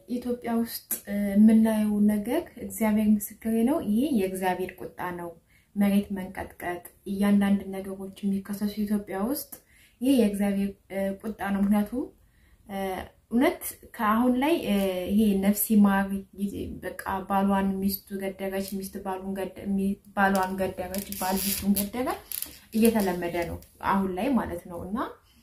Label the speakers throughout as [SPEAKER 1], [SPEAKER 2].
[SPEAKER 1] ኢትዮጵያ ውስጥ የምናየው ነገር እግዚአብሔር ምስክሬ ነው። ይሄ የእግዚአብሔር ቁጣ ነው። መሬት መንቀጥቀጥ፣ እያንዳንድ ነገሮች የሚከሰሱ ኢትዮጵያ ውስጥ ይሄ የእግዚአብሔር ቁጣ ነው። ምክንያቱም እውነት ከአሁን ላይ ይሄ ነፍስ ይማር በቃ ባሏን ሚስቱ ገደረች፣ ሚስት ባሏን ገደረች፣ ባል ሚስቱን ገደረ እየተለመደ ነው አሁን ላይ ማለት ነው እና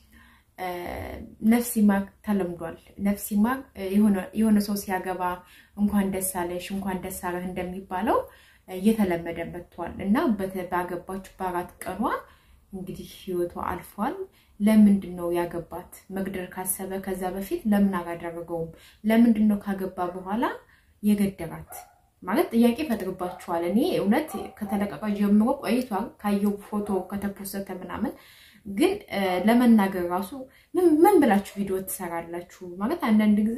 [SPEAKER 1] ነፍስ ይማር ተለምዷል። ነፍስ ይማር የሆነ ሰው ሲያገባ እንኳን ደስ አለሽ እንኳን ደስ አለህ እንደሚባለው እየተለመደ መጥቷል እና ባገባችሁ በአራት ቀኗ እንግዲህ ህይወቷ አልፏል። ለምንድን ነው ያገባት? መግደል ካሰበ ከዛ በፊት ለምን አላደረገውም? ለምንድን ነው ካገባ በኋላ የገደራት? ማለት ጥያቄ ፈጥርባችኋል። እኔ እውነት ከተለቀቀ ጀምሮ ቆይቷል ካየው ፎቶ ከተፖሰተ ምናምን ግን ለመናገር ራሱ ምን ብላችሁ ቪዲዮ ትሰራላችሁ? ማለት አንዳንድ ጊዜ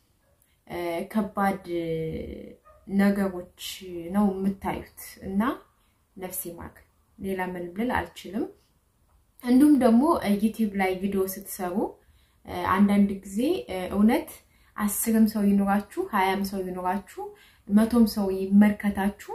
[SPEAKER 1] ከባድ ነገሮች ነው የምታዩት እና ነፍሴ ማግ ሌላ ምን ብል አልችልም። እንዲሁም ደግሞ ዩቲዩብ ላይ ቪዲዮ ስትሰሩ አንዳንድ ጊዜ እውነት አስርም ሰው ይኖራችሁ ሀያም ሰው ይኖራችሁ መቶም ሰው ይመልከታችሁ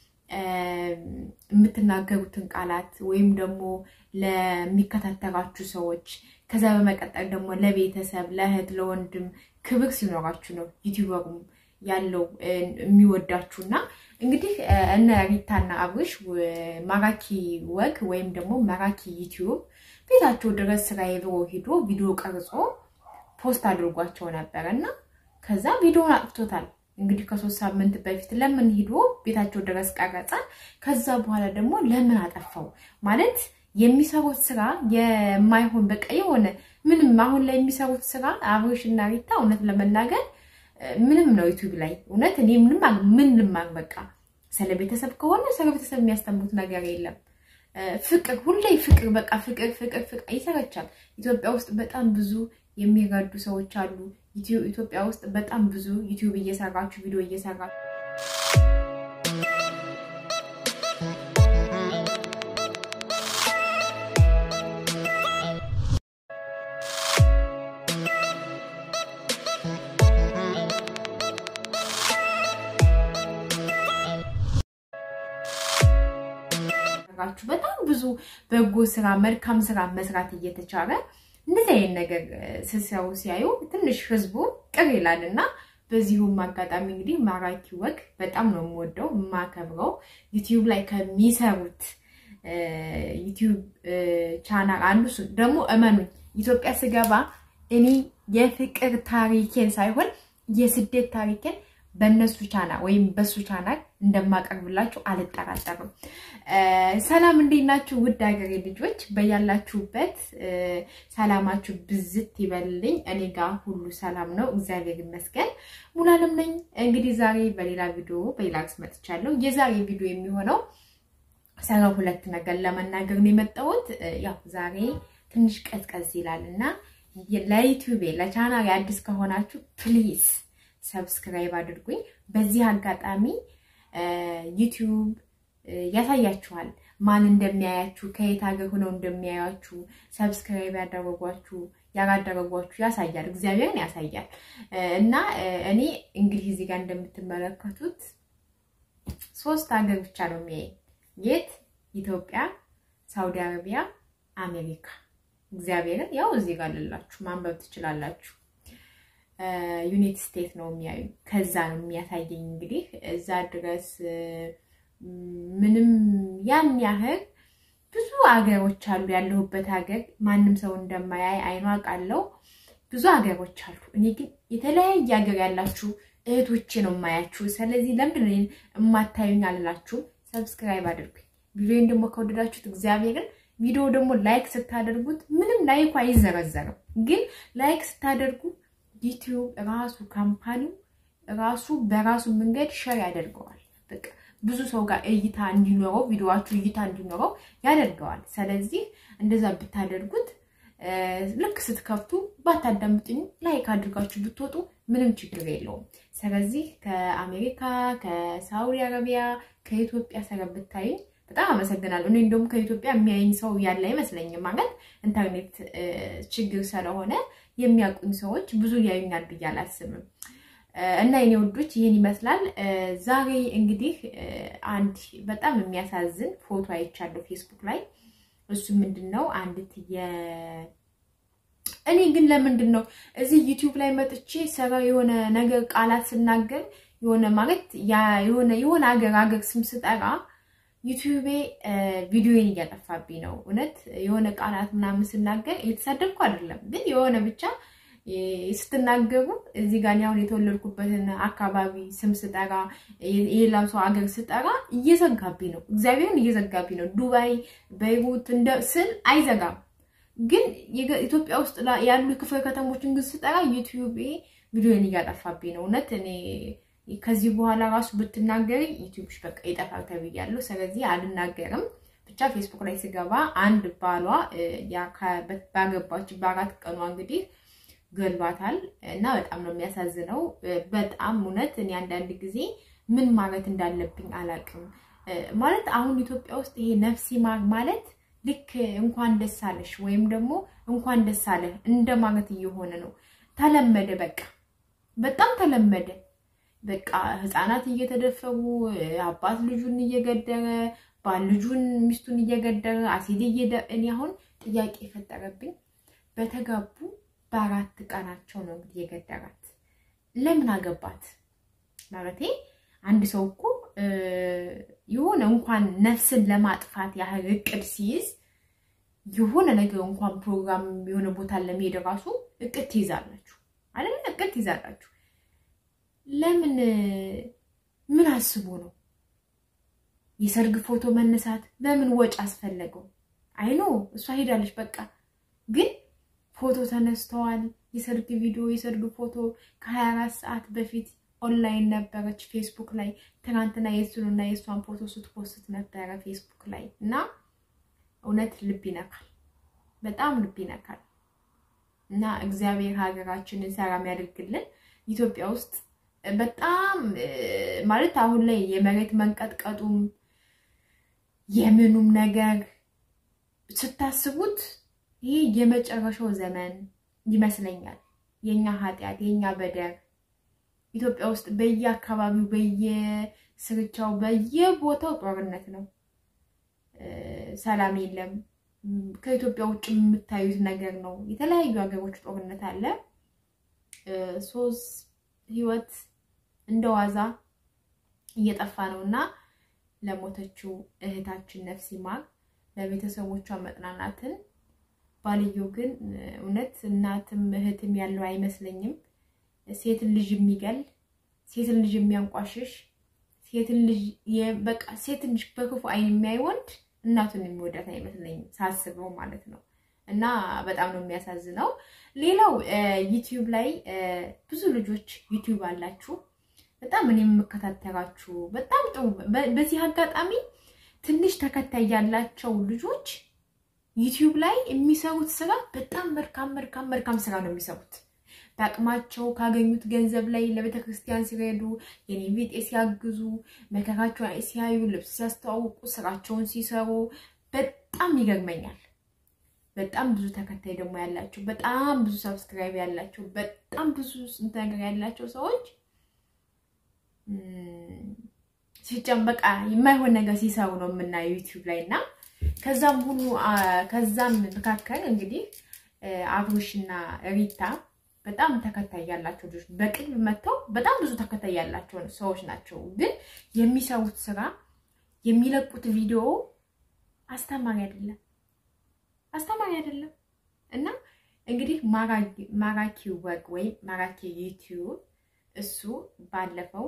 [SPEAKER 1] የምትናገሩትን ቃላት ወይም ደግሞ ለሚከታተላችሁ ሰዎች ከዛ በመቀጠል ደግሞ ለቤተሰብ፣ ለእህት፣ ለወንድም ክብር ሲኖራችሁ ነው ዩቲዩበሩም ያለው የሚወዳችሁ እና እንግዲህ እነ ሪታና አብርሽ ማራኪ ወግ ወይም ደግሞ ማራኪ ዩቲዩብ ቤታቸው ድረስ ስራዬ ብሎ ሂዶ ቪዲዮ ቀርጾ ፖስት አድርጓቸው ነበር እና ከዛ ቪዲዮን አጥፍቶታል። እንግዲህ ከሶስት ሳምንት በፊት ለምን ሂዶ ቤታቸው ድረስ ቀረጸ? ከዛ በኋላ ደግሞ ለምን አጠፋው? ማለት የሚሰሩት ስራ የማይሆን በቃ የሆነ ምንም አሁን ላይ የሚሰሩት ስራ አብርሽ እና ሪታ እውነት ለመናገር ምንም ነው ዩቲዩብ ላይ እውነት እኔ ምንም ምን ልማር በቃ ስለ ቤተሰብ ከሆነ ስለ ቤተሰብ የሚያስተምሩት ነገር የለም። ፍቅር ሁሌ ፍቅር በቃ ፍቅር ፍቅር ፍቅር ይሰረቻል። ኢትዮጵያ ውስጥ በጣም ብዙ የሚረዱ ሰዎች አሉ። ኢትዮጵያ ውስጥ በጣም ብዙ ዩቲዩብ እየሰራችሁ ቪዲዮ እየሰራችሁ በጣም ብዙ በጎ ስራ መልካም ስራ መስራት እየተቻለ እንደዚህ አይነት ነገር ስሰው ሲያዩ ትንሽ ህዝቡ ቅር ይላል እና በዚሁም አጋጣሚ እንግዲህ ማራኪ ወግ በጣም ነው የምወደው የማከብረው። ዩቲዩብ ላይ ከሚሰሩት ዩቲዩብ ቻናል አንዱ ደግሞ እመኑኝ ኢትዮጵያ ስገባ እኔ የፍቅር ታሪኬን ሳይሆን የስደት ታሪኬን በእነሱ ቻናል ወይም በሱ ቻናል እንደማቀርብላችሁ አልጠራጠርም። ሰላም እንዴት ናችሁ? ውድ ሀገሬ ልጆች በያላችሁበት ሰላማችሁ ብዝት ይበልልኝ። እኔ ጋር ሁሉ ሰላም ነው፣ እግዚአብሔር ይመስገን። ሙሉዓለም ነኝ። እንግዲህ ዛሬ በሌላ ቪዲዮ በሌላ ርዕስ መጥቻለሁ። የዛሬ ቪዲዮ የሚሆነው ስለ ሁለት ነገር ለመናገር ነው የመጣሁት። ያው ዛሬ ትንሽ ቀዝቀዝ ይላል እና ለዩቲዩቤ ለቻናል አዲስ ከሆናችሁ ፕሊዝ ሰብስክራይብ አድርጉኝ። በዚህ አጋጣሚ ዩቲዩብ ያሳያችኋል ማን እንደሚያያችሁ ከየት ሀገር ሆነው እንደሚያያችሁ ሰብስክራይብ ያደረጓችሁ ያላደረጓችሁ ያሳያል፣ እግዚአብሔርን ያሳያል። እና እኔ እንግዲህ እዚህ ጋር እንደምትመለከቱት ሶስት ሀገር ብቻ ነው የሚያየኝ። የት? ኢትዮጵያ፣ ሳውዲ አረቢያ፣ አሜሪካ። እግዚአብሔርን ያው እዚህ ጋር ልላችሁ ማንበብ ትችላላችሁ። ዩናይትድ ስቴትስ ነው የሚያዩ። ከዛ ነው የሚያሳየኝ። እንግዲህ እዛ ድረስ ምንም ያን ያህል ብዙ ሀገሮች አሉ። ያለሁበት ሀገር ማንም ሰው እንደማያይ አይኗ ቃለው ብዙ ሀገሮች አሉ። እኔ ግን የተለያየ ሀገር ያላችሁ እህቶቼ ነው የማያችሁ። ስለዚህ ለምንድን ነው የማታዩኝ አልላችሁም። ሰብስክራይብ አድርጉኝ። ቪዲዮን ደግሞ ከወደዳችሁት እግዚአብሔርን ቪዲዮ ደግሞ ላይክ ስታደርጉት ምንም ላይኩ አይዘረዘርም፣ ግን ላይክ ስታደርጉ ዩቲዩብ ራሱ ካምፓኒው ራሱ በራሱ መንገድ ሸር ያደርገዋል። በቃ ብዙ ሰው ጋር እይታ እንዲኖረው ቪዲዮዋችሁ እይታ እንዲኖረው ያደርገዋል። ስለዚህ እንደዛ ብታደርጉት ልክ ስትከፍቱ ባታዳምጥኝ ላይክ አድርጋችሁ ብትወጡ ምንም ችግር የለውም። ስለዚህ ከአሜሪካ፣ ከሳውዲ አረቢያ፣ ከኢትዮጵያ ሰረ ብታይኝ በጣም አመሰግናለሁ። እኔ እንደውም ከኢትዮጵያ የሚያየኝ ሰው ያለ አይመስለኝም። ማለት ኢንተርኔት ችግር ስለሆነ የሚያውቁኝ ሰዎች ብዙ ያዩኛል ብዬ አላስብም። እና የኔ ውዶች ይህን ይመስላል። ዛሬ እንግዲህ አንድ በጣም የሚያሳዝን ፎቶ አይቻለሁ ፌስቡክ ላይ። እሱ ምንድን ነው አንዲት የ እኔ ግን ለምንድን ነው እዚህ ዩቲዩብ ላይ መጥቼ ሰራ የሆነ ነገር ቃላት ስናገር የሆነ ማለት የሆነ የሆነ ሀገር ሀገር ስም ስጠራ ዩቲዩቤ ቪዲዮን እያጠፋብኝ ነው። እውነት የሆነ ቃላት ምናምን ስናገር እየተሳደብኩ አይደለም፣ ግን የሆነ ብቻ ስትናገሩ እዚህ ጋር አሁን የተወለድኩበትን አካባቢ ስም ስጠራ የሌላው ሰው ሀገር ስጠራ እየዘጋብኝ ነው። እግዚአብሔርን እየዘጋብኝ ነው። ዱባይ፣ በይሩት እንደ ስል አይዘጋም፣ ግን ኢትዮጵያ ውስጥ ያሉ ክፍለ ከተሞችን ግን ስጠራ ዩቲዩቤ ቪዲዮን እያጠፋብኝ ነው። እውነት እኔ ከዚህ በኋላ ራሱ ብትናገሪ ዩቲዩብሽ በቃ ይጠፋል ተብያለሁ። ስለዚህ አልናገርም። ብቻ ፌስቡክ ላይ ስገባ አንድ ባሏ ባገባች በአራት ቀኗ እንግዲህ ገሏታል እና በጣም ነው የሚያሳዝነው። በጣም እውነት እኔ አንዳንድ ጊዜ ምን ማለት እንዳለብኝ አላውቅም። ማለት አሁን ኢትዮጵያ ውስጥ ይሄ ነፍሲ ማር ማለት ልክ እንኳን ደስ አለሽ ወይም ደግሞ እንኳን ደስ አለ እንደ ማለት እየሆነ ነው። ተለመደ፣ በቃ በጣም ተለመደ። በቃ ህፃናት እየተደፈሩ አባት ልጁን እየገደረ ባል ልጁን ሚስቱን እየገደረ አሲድ እየደ እኔ አሁን ጥያቄ የፈጠረብኝ በተጋቡ በአራት ቀናቸው ነው እንግዲህ የገደራት። ለምን አገባት ማለቴ አንድ ሰው እኮ የሆነ እንኳን ነፍስን ለማጥፋት ያህል እቅድ ሲይዝ የሆነ ነገር እንኳን ፕሮግራም የሆነ ቦታ ለመሄድ ራሱ እቅድ ትይዛላችሁ አይደለ? እቅድ ትይዛላችሁ። ለምን ምን አስቦ ነው የሰርግ ፎቶ መነሳት? ለምን ወጪ አስፈለገው? አይኖ እሷ ሄዳለች በቃ ግን ፎቶ ተነስተዋል። የሰርግ ቪዲዮ የሰርግ ፎቶ ከ24 ሰዓት በፊት ኦንላይን ነበረች ፌስቡክ ላይ። ትናንትና የእሱንና የእሷን ፎቶ ስትፖስት ነበረ ፌስቡክ ላይ እና እውነት ልብ ይነካል፣ በጣም ልብ ይነካል። እና እግዚአብሔር ሀገራችንን ሰላም ያደርግልን። ኢትዮጵያ ውስጥ በጣም ማለት አሁን ላይ የመሬት መንቀጥቀጡም የምኑም ነገር ስታስቡት ይህ የመጨረሻው ዘመን ይመስለኛል። የኛ ኃጢአት የኛ በደር ኢትዮጵያ ውስጥ በየአካባቢው በየስርቻው በየቦታው ጦርነት ነው። ሰላም የለም። ከኢትዮጵያ ውጭ የምታዩት ነገር ነው። የተለያዩ ሀገሮች ጦርነት አለ። ሶስት ህይወት እንደዋዛ እየጠፋ ነው እና ለሞተችው እህታችን ነፍስ ይማር፣ ለቤተሰቦቿ መጽናናትን ባልየው ግን እውነት እናትም እህትም ያለው አይመስለኝም። ሴትን ልጅ የሚገል ሴትን ልጅ የሚያንቋሽሽ ሴትን ልጅ በቃ ሴትን ልጅ በክፉ አይን የሚያይ ወንድ እናቱን የሚወዳት አይመስለኝም ሳስበው ማለት ነው። እና በጣም ነው የሚያሳዝነው። ሌላው ዩቲዩብ ላይ ብዙ ልጆች ዩቲዩብ አላችሁ፣ በጣም እኔ የምከታተላችሁ በጣም ጥሩ። በዚህ አጋጣሚ ትንሽ ተከታይ ያላቸው ልጆች ዩቲዩብ ላይ የሚሰሩት ስራ በጣም መልካም መልካም መልካም ስራ ነው የሚሰሩት። በአቅማቸው ካገኙት ገንዘብ ላይ ለቤተ ክርስቲያን ሲረዱ፣ የኔ ቢጤ ሲያግዙ፣ መከራቸውን ሲያዩ፣ ልብስ ሲያስተዋውቁ፣ ስራቸውን ሲሰሩ በጣም ይገርመኛል። በጣም ብዙ ተከታይ ደግሞ ያላቸው፣ በጣም ብዙ ሰብስክራይብ ያላቸው፣ በጣም ብዙ ስንት ነገር ያላቸው ሰዎች ሲጨበቃ የማይሆን ነገር ሲሰሩ ነው የምናየው ዩቲዩብ ላይ እና ከዛም ሁሉ ከዛም መካከል እንግዲህ አብሮሽና ሪታ በጣም ተከታይ ያላቸው ልጆች በቅርብ መጥተው በጣም ብዙ ተከታይ ያላቸው ሰዎች ናቸው። ግን የሚሰሩት ስራ የሚለቁት ቪዲዮ አስተማሪ አይደለም፣ አስተማሪ አይደለም። እና እንግዲህ ማራኪ ወግ ወይም ማራኪ ዩቲዩብ እሱ ባለፈው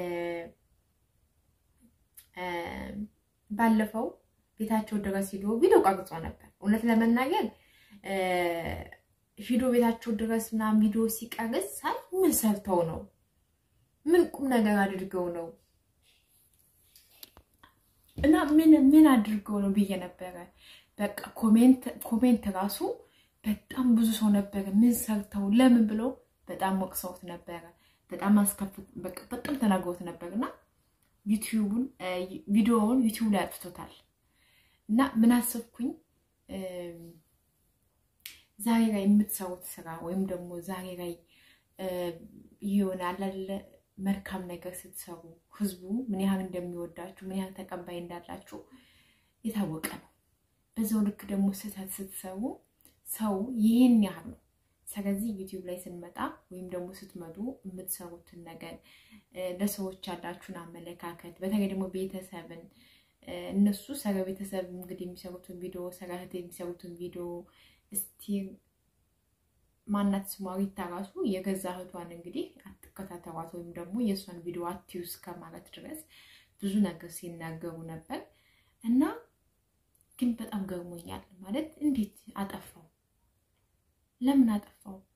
[SPEAKER 1] ባለፈው ቤታቸው ድረስ ሂዶ ቪዲዮ ቀርጾ ነበር። እውነት ለመናገር ሂዶ ቤታቸው ድረስ ምናምን ቪዲዮ ሲቀርጽ ሳይ ምን ሰርተው ነው? ምን ቁም ነገር አድርገው ነው? እና ምን ምን አድርገው ነው ብዬ ነበረ። በቃ ኮሜንት ራሱ በጣም ብዙ ሰው ነበረ። ምን ሰርተው ለምን ብለው በጣም ወቅሰውት ነበረ። በጣም አስከፍ በጣም ተናግሮት ነበር እና ዩቲዩቡን ቪዲዮውን ዩቲዩብ ላይ አጥፍቶታል። እና ምን አሰብኩኝ ዛሬ ላይ የምትሰሩት ስራ ወይም ደግሞ ዛሬ ላይ የሆነ አላለ መልካም ነገር ስትሰሩ ህዝቡ ምን ያህል እንደሚወዳችሁ ምን ያህል ተቀባይ እንዳላችሁ የታወቀ ነው። በዛው ልክ ደግሞ ስህተት ስትሰሩ ሰው ይህን ያህል ነው። ስለዚህ ዩቲዩብ ላይ ስንመጣ ወይም ደግሞ ስትመጡ የምትሰሩትን ነገር ለሰዎች ያላችሁን አመለካከት በተለይ ደግሞ ቤተሰብን እነሱ ስለ ቤተሰብ እንግዲህ የሚሰሩትን ቪዲዮ ስለ እህት የሚሰሩትን ቪዲዮ እስቲ ማናት ስሟ ሪታ ራሱ የገዛ እህቷን እንግዲህ አትከታተሏት ወይም ደግሞ የእሷን ቪዲዮ አትዩ እስከማለት ድረስ ብዙ ነገር ሲናገሩ ነበር እና ግን በጣም ገርሞኛል። ማለት እንዴት አጠፋው? ለምን አጠፋው?